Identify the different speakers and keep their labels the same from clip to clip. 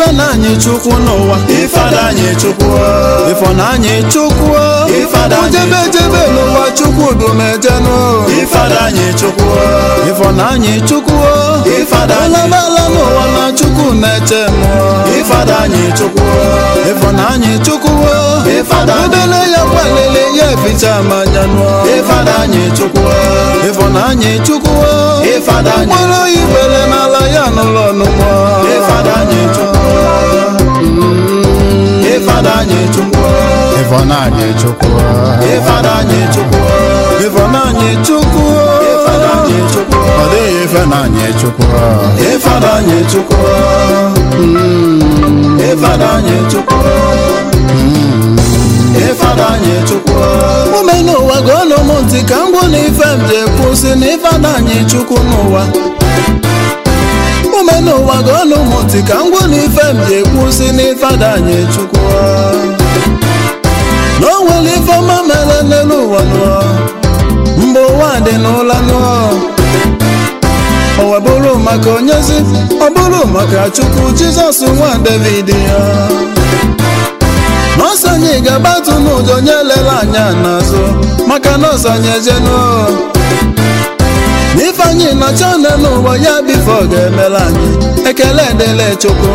Speaker 1: ifenanyị chukwu n'ụwa
Speaker 2: Ifeanyi Chukwu
Speaker 1: ịfọnanyị chukwu
Speaker 2: Ifeanyi
Speaker 1: ojebe ejebe n'ụwa chukwu dumejenụ
Speaker 2: Ifeanyi Chukwu
Speaker 1: ịfọnanyị chukwu
Speaker 2: Ifeanyi
Speaker 1: ọlabala n'ụwa na chukwu na-eche mụọ
Speaker 2: Ifeanyi Chukwu
Speaker 1: ịfọnanyị chukwu
Speaker 2: Ifeanyi
Speaker 1: obele ya kwalele ya eficha manya nụọ
Speaker 2: Ifeanyi Chukwu
Speaker 1: ịfọnanyị chukwu
Speaker 2: Ifeanyi
Speaker 1: mkpụrụ igbere n'ala ya n'ụlọ ọnụmọ
Speaker 2: Ifeanyi Chukwu Ifeanyi Chukwu
Speaker 1: ịfọnanyị chukwu
Speaker 2: Ifeanyi Chukwu
Speaker 1: ịfọnanyị chukwu
Speaker 2: Ifeanyi Chukwu
Speaker 1: ọ dịghị ịfọnanyị chukwu
Speaker 2: Ifeanyi Chukwu Ifeanyi Chukwu Ifeanyi Chukwu
Speaker 1: ume n'ụwa gụọnụ m ntị ka m gwụ na ife m ji kwụsị na ịfọnanyị chukwu n'ụwa ume n'ụwa gụọnụ m ntị ka m gwụ na ife m ji kwụsị na ịfọnanyị chukwu na o nwere ife ọma mere n'elu ụwa nụọ mgbe ụwa dị n'ụla nụọ o wee bụrụ maka onyezi ọ bụrụ maka chukwu jizọs nwa david ya nọọsụ anyị ga-agbatu n'ụjọ onye lere anya n'azụ maka nọọsụ anyị ejenu n'ife anyị nọcha one n'ụwa ya bifo ga-emere anyị ekele dịle chukwu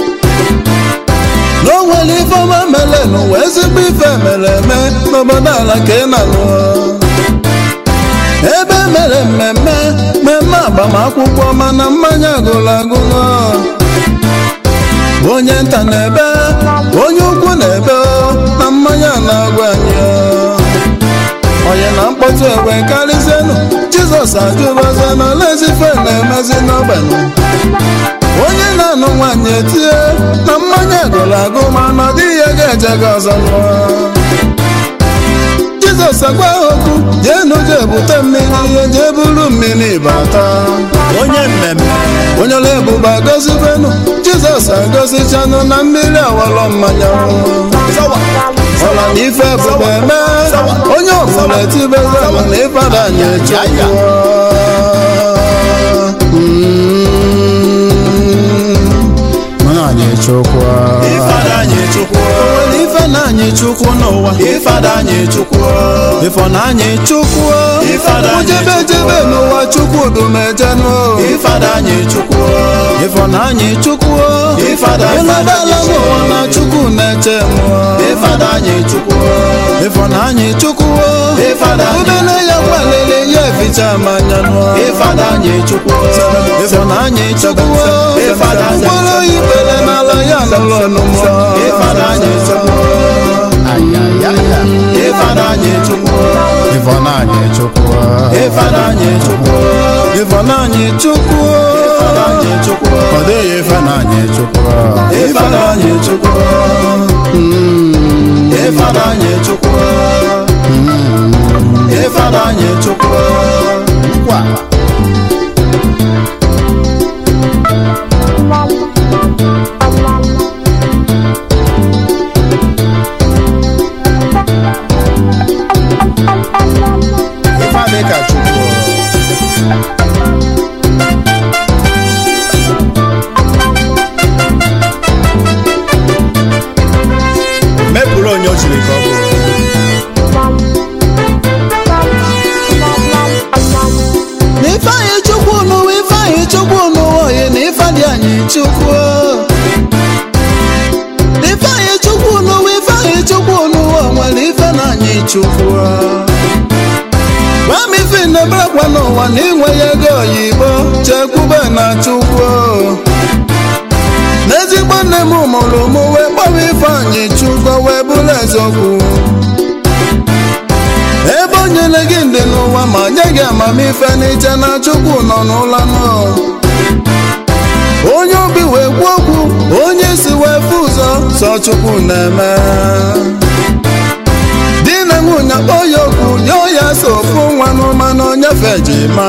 Speaker 1: na o nwere ife ọma mere n'ụwa ezigbo ife mere eme n'obodo ala ka ị na-alụ ebe mere mmemme mmemme agbamakwụkwọ mana mmanya gụrụ agụ onye nta na-ebe onye ukwu na-ebe na mmanya na-agwa anyị onye na mkpọtụ egbe karịzienụ jizọs ajụbazie na olezife na-emezi n'ogbenye onye na-anụ nwaanyị etie na mmanya gụrụ agụ mana di ya ga-eje gị ọzọ lụọ jizọs agwa ha okwu jeenu jee bute mmiri ihe jee buru mmiri bata
Speaker 2: Onye mmemme
Speaker 1: onye ọla ebube agọzibenu jizọs agọzichanụ na mmiri awalọ mmanya ọla na ife ebube eme onye ọbụla etibezanụ na ịfada anyị echekwa anyị chukwu
Speaker 2: Ifeanyi Chukwu
Speaker 1: nwere ife na anyị chukwu n'ụwa
Speaker 2: Ifeanyi Chukwu
Speaker 1: ifọ na anyị chukwu
Speaker 2: Ifeanyi
Speaker 1: ojebe jebe n'ụwa chukwu dumejenụ
Speaker 2: Ifeanyi Chukwu
Speaker 1: ifọ na anyị chukwu
Speaker 2: Ifeanyi
Speaker 1: ịnọdala n'ụwa na chukwu na-eche mụọ
Speaker 2: Ifeanyi Chukwu
Speaker 1: ifọ na anyị chukwu
Speaker 2: Ifeanyi
Speaker 1: udele ya kwalele ya eficha manya nụọ
Speaker 2: Ifeanyi Chukwu
Speaker 1: ifọ na anyị chukwu
Speaker 2: Ifeanyi
Speaker 1: mkpụrụ ikpere n'ala ya n'ụlọ ọnụmọ
Speaker 2: Ifeanyi Chukwu Ifeanyi Chukwu
Speaker 1: ifọ na anyị chukwu
Speaker 2: Ifeanyi Chukwu
Speaker 1: ifọ na anyị chukwu
Speaker 2: Ifeanyi Chukwu
Speaker 1: ọ dịghị ife na anyị chukwu
Speaker 2: Ifeanyi Chukwu Ifeanyi Chukwu Ifeanyi Chukwu
Speaker 1: Nkwa. ife adị ka chukwu mepụrụ onye o chiri ka ọ bụrụ na ifeanyị chukwu n'ụwa ifeanyị chukwu n'ụwa oyi na ife dị anyị chukwu na ifeanyị chukwu n'ụwa ifeanyị chukwu n'ụwa nwere ife na anyị chukwu gwa m ife na-eberekwa n'ụwa na inwe ya ego oyibo chekwube na chukwu n'ezigbo nne m mụrụ m wee kpọrọ ifeanyị chukwu wee bụrụ eziokwu ebe o nyere gị ndị n'ụwa ma nye gị amamife n'iche na chukwu nọ n'ụlọ nọ onye obi wee kwuo okwu onye si wee fụ ụzọ sọ chukwu na-eme di na nwunye kpọọ ya okwu nye ya so ofu nwa n'ụma na onyefe ji ma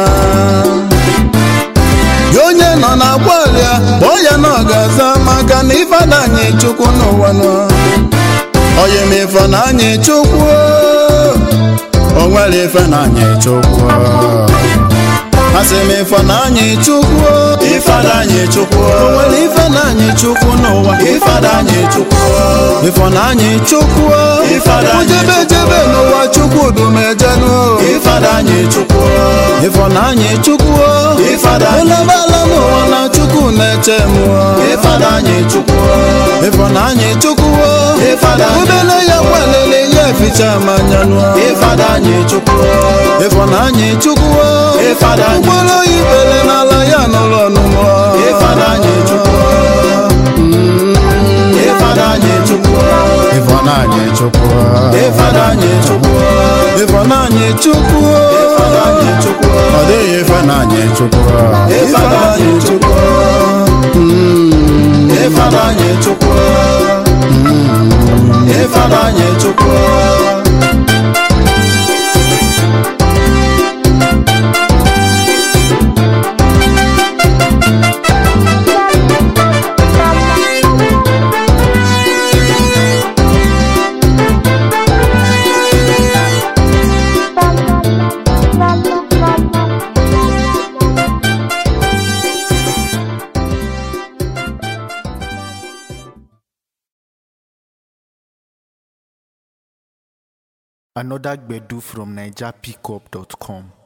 Speaker 1: gị onye nọ na agbalịa kpọọ ya na ọgaza maka na ifeada anyị chukwu n'ụwa nọ onye m ife na anyị chukwu o nwere ife na anyị chukwu asị m Ifeanyi Chukwu
Speaker 2: Ifeanyi Chukwu
Speaker 1: o nwere Ifeanyi Chukwu n'ụwa
Speaker 2: Ifeanyi Chukwu
Speaker 1: Ifeanyi Chukwu
Speaker 2: Ifeanyi
Speaker 1: ujebe jebe n'ụwa Chukwu dumejenụ
Speaker 2: Ifeanyi Chukwu
Speaker 1: Ifeanyi Chukwu
Speaker 2: Ifeanyi
Speaker 1: ụlọbala n'ụwa na Chukwu na-eche m
Speaker 2: Ifeanyi Chukwu
Speaker 1: Ifeanyi Chukwu
Speaker 2: Ifeanyi
Speaker 1: udele ya kwalele ya eficha m anya nụ
Speaker 2: Ifeanyi Chukwu
Speaker 1: Ifeanyi Chukwu
Speaker 2: Ifeanyi
Speaker 1: mkpụrụ ibele n'ala ya n'ụlọ ọnụmọ
Speaker 2: Ifeanyi Chukwu Ifeanyi Chukwu
Speaker 1: Ifeanyi Chukwu
Speaker 2: Ifeanyi Chukwu
Speaker 1: Ifeanyi Chukwu
Speaker 2: Ifeanyi Chukwu
Speaker 1: ọ dịghị Ifeanyi Chukwu
Speaker 2: Ifeanyi Chukwu Ifeanyi Chukwu Ifeanyi Chukwu
Speaker 3: Another Gbedu from NigerPickup.com.